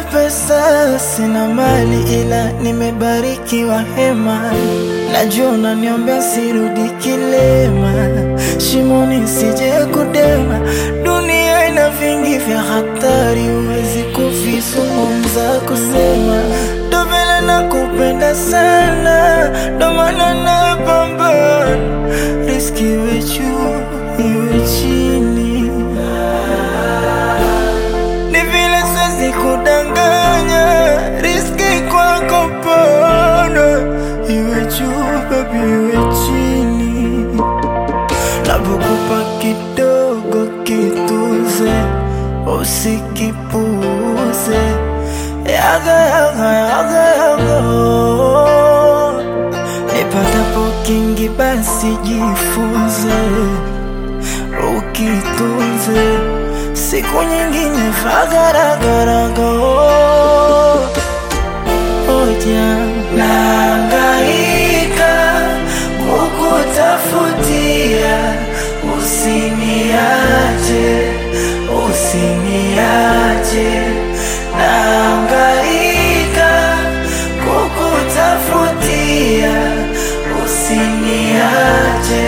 pesa, sina mali, ila nimebarikiwa hema. Najua unaniombea sirudi kilema, shimoni sije kudema. Dunia ina vingi vya hatari, huwezi kuvizungumza kusema. Ndo vile nakupenda sana, ndo maana napambana, riski iwe juu iwe chini ni vile siwezi kudanganya, riski kwako pana, iwe juu baby, iwe chini. Napokupa kidogo kituze, usikipuuze. Yaga yaga yaga yaga, nipatapo kingi basi jifunze ukitunze siku nyingine fagaragaraga oja naangaika kukutafutia usiniache usiniache naangaika kukutafutia usiniache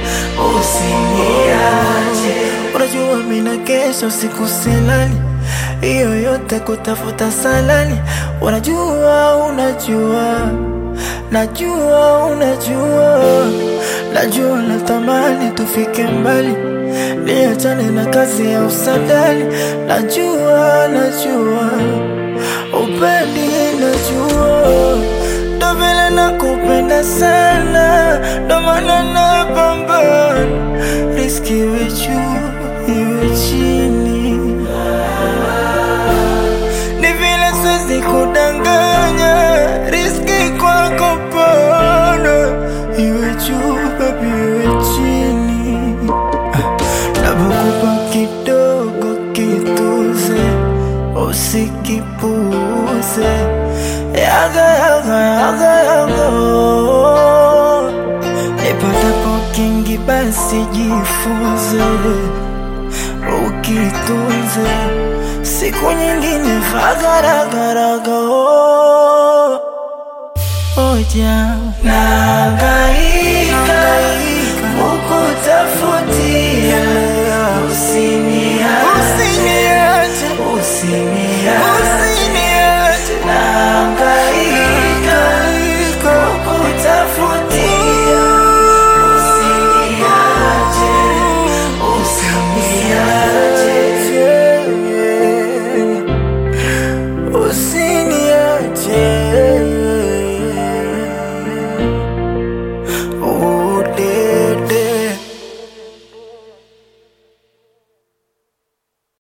usiniache unajua mina kesho siku silali hiyo yote kutafuta salani unajua unajua najua unajua najua natamani tufike mbali niachane na kazi ya usadali najua najua upendi najua ndo vile nakupenda sana ndo maana napambana riski iwe juu iwe chini ni vile siwezi kudanganya riski kwako pana iwe juu baby iwe chini napokupa kidogo kituze usikipuuze yaga yaga yaga yaga nipatapo kingi basi jifunze ukitunze siku nyingine fagaragaraga oja naga